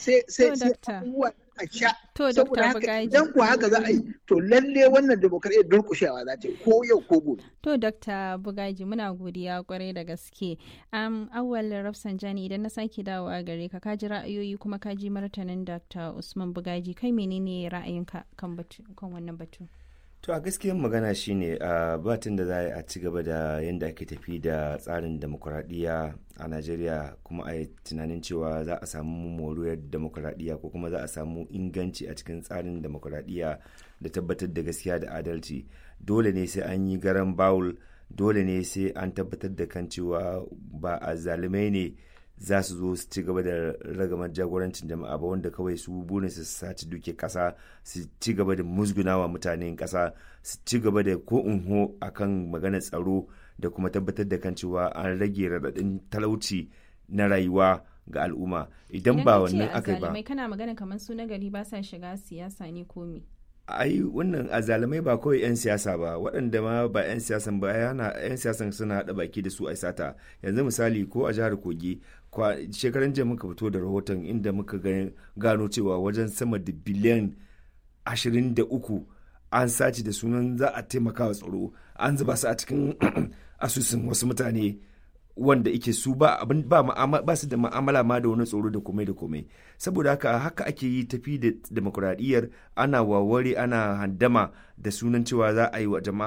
sai sai To, sai Dakta. abubuwa a sha To, saboda Dakta haka Bugaji. idan ku haka za a yi to lalle wannan demokradiyyar durkushewa za ta yi ko yau ko gobe To, Dr. Bugaji, muna godiya kwarai da gaske. Um, awal Rafsanjani idan na sake dawowa gare ka, ka ji ra'ayoyi kuma ka ji martanin Dr. Usman Bugaji, kai menene ra'ayinka kan batu kan wannan batu? To a gaskiyar magana shine a batun da za a yi a ci gaba da yadda ake tafi da tsarin demokuraɗiyya a Najeriya kuma a yi tunanin cewa za a samu moriyar demokuraɗiyya ko kuma za a samu inganci a cikin tsarin demokuraɗiyya da tabbatar da gaskiya da adalci. Dole ne sai an yi garan bawul, dole ne sai an tabbatar da kan cewa ba a zalimai ne za su zo su ci gaba da ragamar jagorancin jama'a ba wanda kawai su burin su saci duke kasa su ci gaba da musgunawa mutanen kasa su ci gaba da ko unho akan maganar tsaro da kuma tabbatar da kan cewa an rage raɗaɗin talauci na rayuwa ga al'umma idan ba wannan aka yi ba Idan kana magana kamar su na gari ba sa shiga siyasa ne ko me? ai wannan azalamai ba kawai 'yan siyasa ba waɗanda ma ba 'yan siyasan ba yana 'yan siyasan suna haɗa baki da su a sata yanzu misali ko a jihar kogi kwa- shekaran jiya muka fito da rahoton inda muka ga- gano cewa wajen sama da biliyan 23 an sace da sunan za a taimaka wa tsaro an zuba su a cikin asusun wasu mutane wanda ike su ba abin ba ma'ama- ba su da ma'amala ma da wani tsoro da komai da komai saboda haka haka ake yi tafi da demokuraɗiyyar ana waware ana handama da sunan cewa za a yi wa jama'a